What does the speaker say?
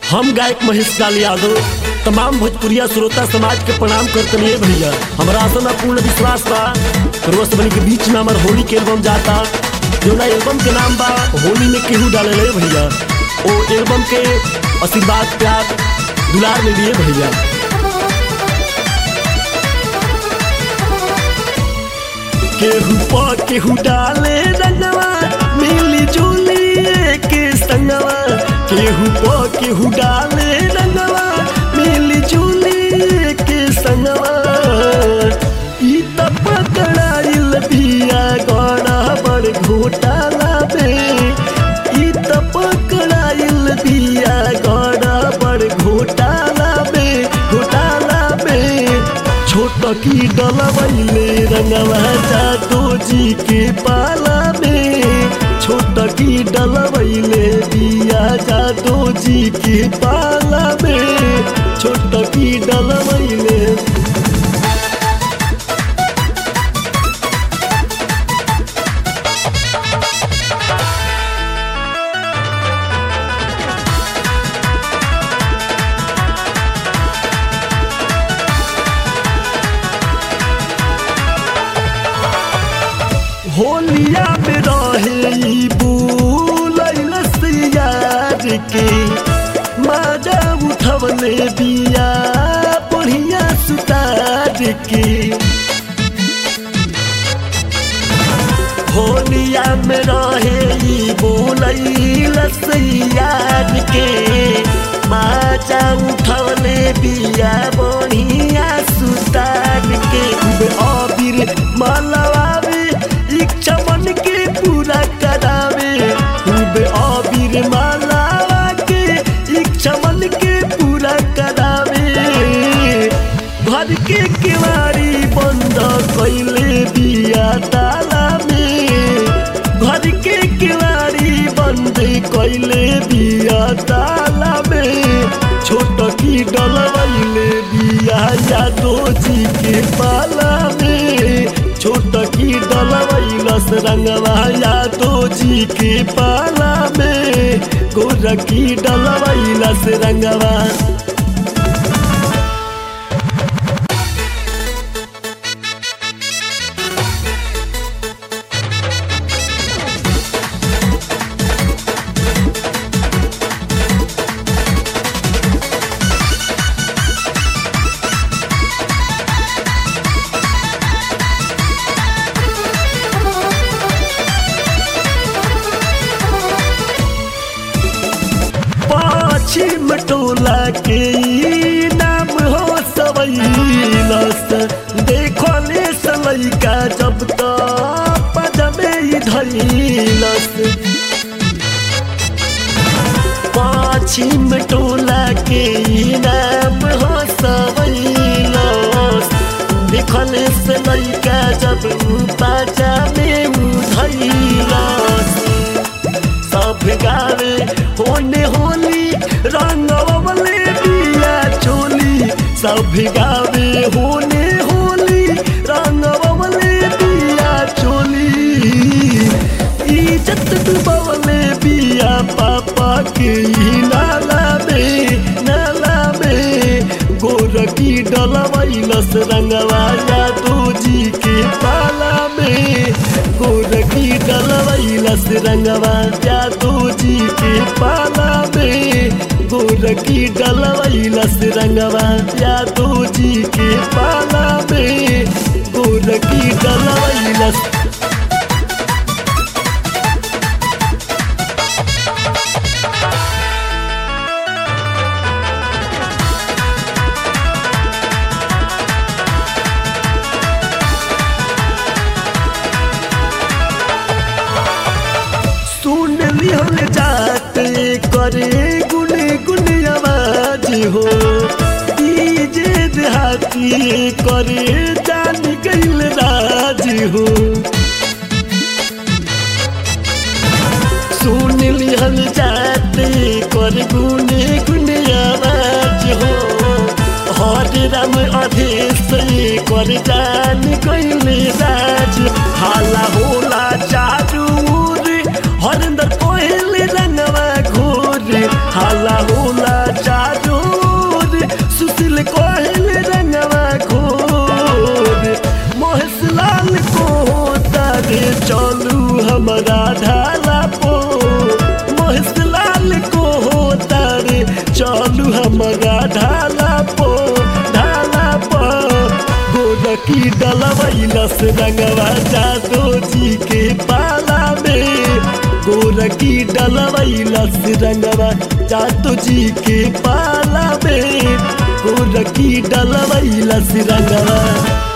हम गायक महेश लाल यादव तमाम भोजपुरिया श्रोता समाज के प्रणाम करतनी भैया हमरा आसन पूर्ण विश्वास बा रोज बनी के बीच में हमार होली के एल्बम जाता जोना एल्बम के नाम बा होली में केहू डाले ले भैया ओ एल्बम के आशीर्वाद प्यार दुलार में लिए भैया केहू पा केहू डाले रंगवा मिली जुली के संगवा केहू पा केहू डाले रंगवा मिली जुली के संगवा ई त पकड़ाइल बिया गड़ा बड़ घोटाला बे ई त पकड़ाइल बिया गड़ा बड़ घोटाला बे घोटाला बे छोट की डलवैले रंगवा जादो जी के पाला में छोट की डलवैले दिया जादो जी के पाला में छोट की डलवैले होलिया में रहे ई बुलैल सियार के माजा उठवले बिया बढ़िया सुतार के होलिया में रहे ई बुलैल सियार के माजा उठवले बिया बढ़िया सुतार के अबीर मलवावे इच्छा मन के पूरा करावे खूब अबीर मालावा के इच्छा मन के पूरा करावे घर के केवाड़ी बंद कैले बिया ताला में घर के केवाड़ी बंद कैले बिया ताला में छोट की डलवैले बिया यादो जी के पाला में छोट की डलवैलस रंगवा यादो जी के पाला में गोर की डलवैलस रंगवा पश्चिम टोला के ई नाम हो सवैलस देखले सलैका जब त पदमे ही धैलस पश्चिम टोला के ई नाम हो सवैलस देखले सलैका जब पाजा में उधैलस सब गावे होने होली रंगवले बिया चोली सब गावे होने होली रंगवले बिया चोली इज्जत डुबवले बिया पापा के ही नाला में नाला में गोर की डलवैलस रंगवा यादो जी के पाला में गोर की डलवैलस रंगवा यादो जी के पाला में गोर की डलवैलस रंगवा यादो जी के पाला में गोर की डलवैलस सुन लिहल जात करे गुन गुन आवाज हो ई जे देहाती करे जान गईल राज हो सुन लिहल जात कर गुन गुन आवाज हो हर राम अधेश कर जान गईल राज हाला होला चारू ओर हरिंदर कोहली रंगवा घोर हाला होला गोरकी डलवैलस रंगवा जादो जी के पाला में गोरकी डलवैलस रंगवा जादो जी के पाला में गोरकी डलवैलस रंगवा